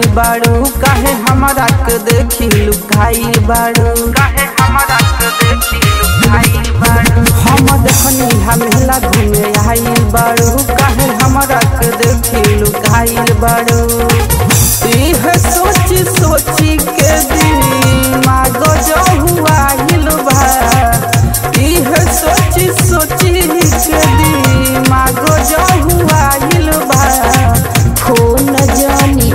बाड़ू काहे हमारा के देखी लुकाई बाड़ू काहे हमारा के देखी लुकाई बाड़ू हम देखनी हमेला घूमे आइल बाड़ू काहे हमारा के देखी लुकाई बाड़ू इह सोची सोची के दिमाग जो हुआ बा इह सोची सोची के दिमाग जो हुआ बा फोन जानी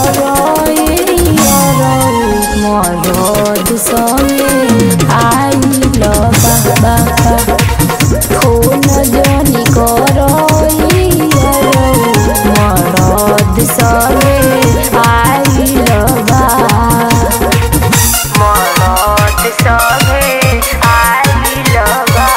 मरद संगे आइल बाबा फोन जानी कर मरद संगे आइल बा मरद संगे आइल बा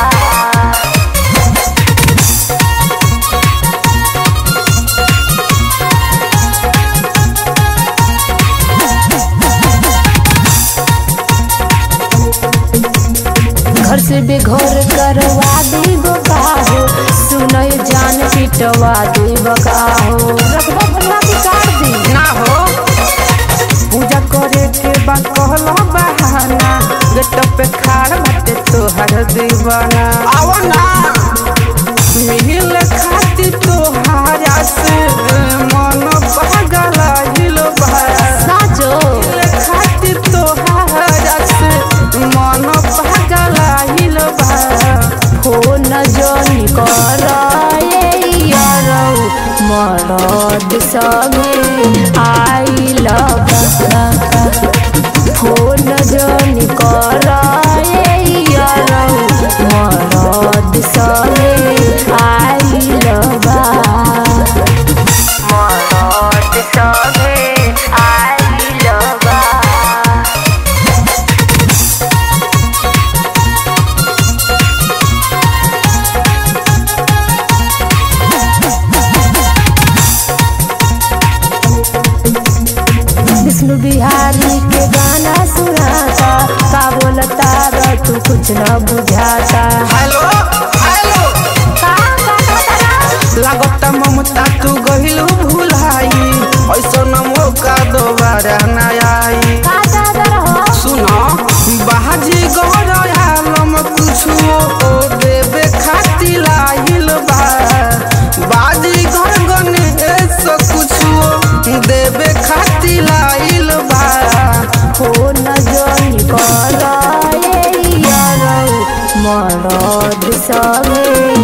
घर से बेघर करवा देबो काहो सुनय जान पिटवा देबो काहो रखबा भला बिगाड़ दी ना हो पूजा करे के बा कहला बहाना गेट पे खाड़ बाटे तोहर दीवाना आओ ना मिल खाती तोहारा से मन पागल हिल बा साजो मिल खाती तोहारा से मन पागल हिल बा फोन जनी कर मरद संगे आइल बा फोन जनी कर मरद संगे आइल बा मरद संगे आइल बा विष्णु बिहारी के गाना सुनाता का बोलता रे तू कुछ न बुझाता हेलो हेलो का का का लागता ममता तू गहिलू भुलाई ऐसा न मौका दोबारा न आई का दादर हो सुनो बाजी गौरम कुछो ओ देवे खाती लाइल बा बाजी घर गणेश कुछो देवे खाती लाइल बा फोन जनी कर मरद संगे